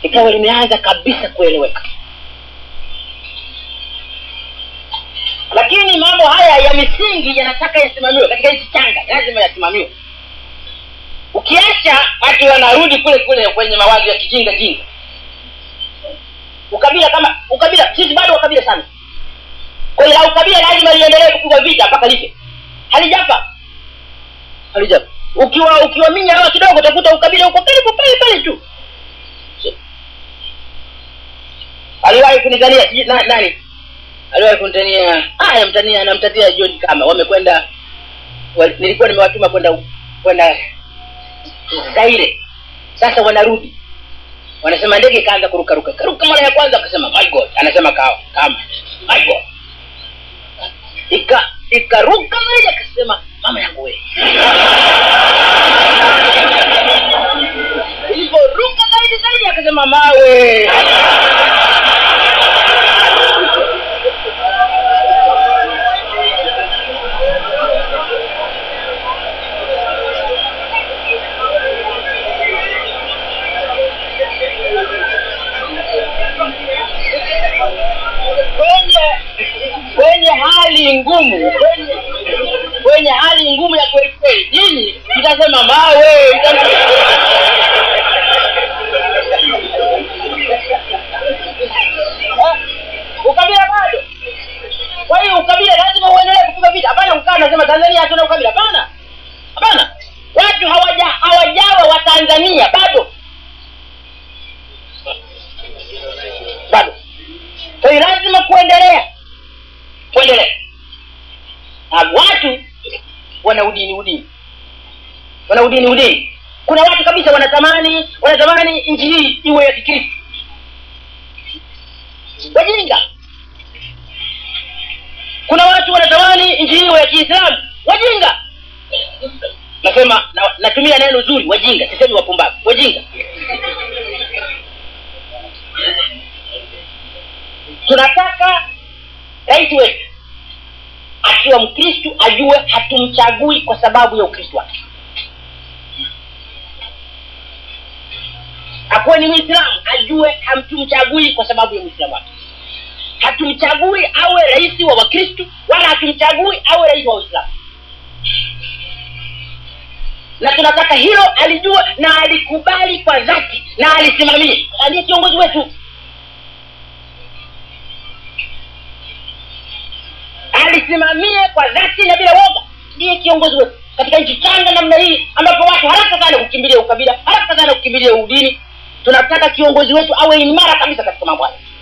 ikawa limeanza kabisa kueleweka lakini mambo haya ya misingi yanataka yasimamiwe katika hizi changa lazima yasimamiwe ukiacha watu wanarudi kule kule kwenye mawazo ya kijinga jinga ukabila kama ukabila sisi bado wakabila sana kwa hiyo la ukabila lazima liendelee kupigwa vita mpaka life halijapa halijapa ukiwa ukiwaminya hawa kidogo utakuta ukabila uko karibu pale pale tu aliwahi kunitania sijui na, nani aliwahi kunitania aya mtania anamtatia john kama wamekwenda wa, nilikuwa nimewatuma kwenda kwenda zaire sasa wanarudi wanasema ndege ikaanza kurukaruka karuka mara ya kwanza akasema my god anasema kawa kama my god ika ikaruka moja akasema mama yangu we ilivyoruka zaidi zaidi akasema mawe kwenye kwenye hali ngumu kwenye, kwenye hali ngumu ya kweli kweli nyinyi mtasema mawe mtasema- Eh, ukabila bado kwa hiyo ukabila lazima uendelee kupiga vita hapana kukaa nasema tanzania hatuna ukabila hapana hapana watu hawaja hawajawa wa tanzania bado bado kwa hiyo lazima kuendelea kuendelea na watu wana udini udini wana udini udini kuna watu kabisa wanatamani wanatamani nchi hii iwe ya kikristo wajinga kuna watu wanatamani nchi hii iwe ya kiislamu wajinga nasema na, natumia neno zuri wajinga sisemi wapumbavu wajinga tunataka rais wetu akiwa mkristu ajue hatumchagui kwa sababu ya ukristu wake akuwe ni mwislamu ajue hamtumchagui kwa sababu ya uislamu wake hatumchagui awe rais wa wakristu wala hatumchagui awe rais wa waislamu na tunataka hilo alijue na alikubali kwa dhati na alisimamie ndiye kiongozi wetu alisimamie kwa dhati na bila woga ndiye kiongozi wetu katika nchi changa namna hii ambapo watu haraka sana kukimbilia ukabila haraka sana kukimbilia udini tunataka kiongozi wetu awe imara kabisa katika mambo haya